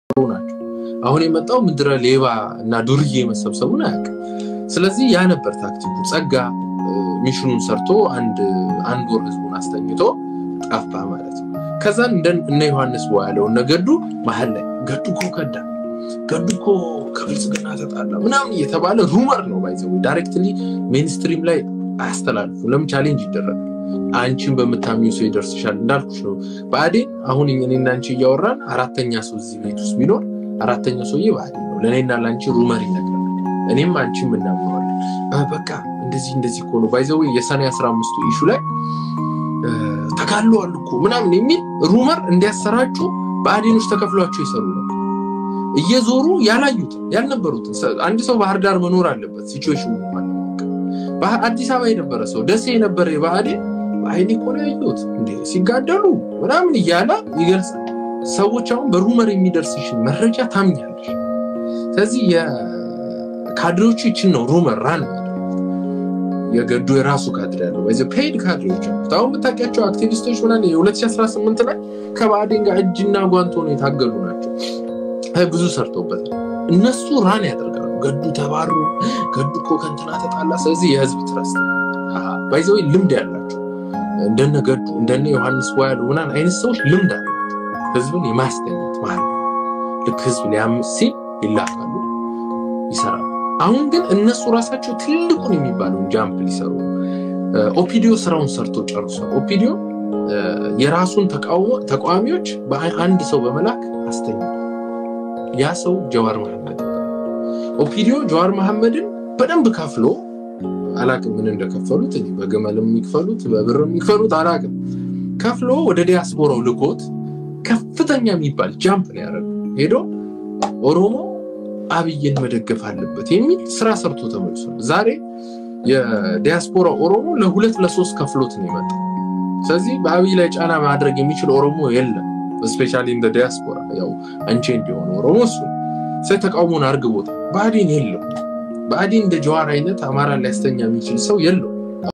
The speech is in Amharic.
ናቸው። አሁን የመጣው ምድረ ሌባ እና ዱርዬ መሰብሰቡን አያውቅም። ስለዚህ ያ ነበር ታክቲኩ። ጸጋ ሚሽኑን ሰርቶ አንድ አንድ ወር ህዝቡን አስተኝቶ ጠፋ ማለት ነው። ከዛን እነ ዮሐንስ ቦ ያለው እነ ገዱ መሀል ላይ ገዱ እኮ ከዳ፣ ገዱ እኮ ከብልጽግና ተጣላ ምናምን እየተባለ ሩመር ነው ባይዘው ዳይሬክትሊ ሜንስትሪም ላይ አያስተላልፉ። ለምን ቻሌንጅ ይደረጋል? አንቺን በምታምኙ ሰው ይደርስሻል። እንዳልኩሽ ነው ብአዴን አሁን እኔና አንቺ እያወራን አራተኛ ሰው እዚህ ቤት ውስጥ ቢኖር አራተኛው ሰውዬ ብአዴን ነው። ለእኔና ለአንቺ ሩመር ይነግራል። እኔም አንቺም እናምነዋለን። በቃ እንደዚህ እንደዚህ እኮ ነው ባይዘው የሰኔ አስራ አምስቱ ኢሹ ላይ ተጋለዋል እኮ ምናምን የሚል ሩመር እንዲያሰራጩ ብአዴኖች ተከፍሏቸው ይሰሩ ነበር። እየዞሩ ያላዩትን ያልነበሩትን አንድ ሰው ባህር ዳር መኖር አለበት ሲቹዌሽን አዲስ አበባ የነበረ ሰው ደሴ የነበረ የብአዴን በአይኔ እኮ ነው ያየሁት እንደ ሲጋደሉ ምናምን እያለ ይገልጻል። ሰዎች አሁን በሩመር የሚደርስሽን መረጃ ታምኛለሽ። ስለዚህ የካድሬዎቹ ይችን ነው ሩመር ራን የገዱ የራሱ ካድሬ ያለው በዚ ፔይድ ካድሬዎች አሉት። አሁን የምታውቂያቸው አክቲቪስቶች ምናምን የ2018 ላይ ከብአዴን ጋር እጅና ጓንት ሆነው የታገሉ ናቸው። ብዙ ሰርተውበታል። እነሱ ራን ያደርጋሉ። ገዱ ተባሩ፣ ገዱ እኮ ከንትና ተጣላ። ስለዚህ የህዝብ ትረስት ባይዘው ልምድ ያላቸው እንደነ ገዱ እንደነ ዮሐንስ ዋያሉ ምናምን አይነት ሰዎች ልምድ አላቸው ህዝብን የማስተኛት ማለት ልክ ህዝብ ሊያምፅ ሲል ይላካሉ፣ ይሰራሉ። አሁን ግን እነሱ ራሳቸው ትልቁን የሚባለውን ጃምፕ ሊሰሩ ኦፒዲዮ ስራውን ሰርቶ ጨርሷል። ኦፒዲዮ የራሱን ተቃዋሚዎች በአንድ ሰው በመላክ አስተኛል። ያ ሰው ጀዋር መሐመድ ኦፒዲዮ ጀዋር መሐመድን በደንብ ከፍሎ አላቅም ምን እንደከፈሉት እኔ በግመል የሚክፈሉት በብር የሚክፈሉት አላቅም ከፍሎ ወደ ዲያስፖራው ልኮት ከፍተኛ የሚባል ጃምፕ ነው ያደረገው። ሄዶ ኦሮሞ አብይን መደገፍ አለበት የሚል ስራ ሰርቶ ተመልሷል። ዛሬ የዲያስፖራ ኦሮሞ ለሁለት ለሶስት ከፍሎት ነው የመጣው። ስለዚህ በአብይ ላይ ጫና ማድረግ የሚችል ኦሮሞ የለም። ስፔሻሊ እንደ ዲያስፖራ ያው አንቼ እንዲሆነ ኦሮሞ እሱ ስለ ተቃውሞን አርግቦታል። ብአዴን የለው። ብአዴን እንደ ጀዋር አይነት አማራ ሊያስተኛ የሚችል ሰው የለው።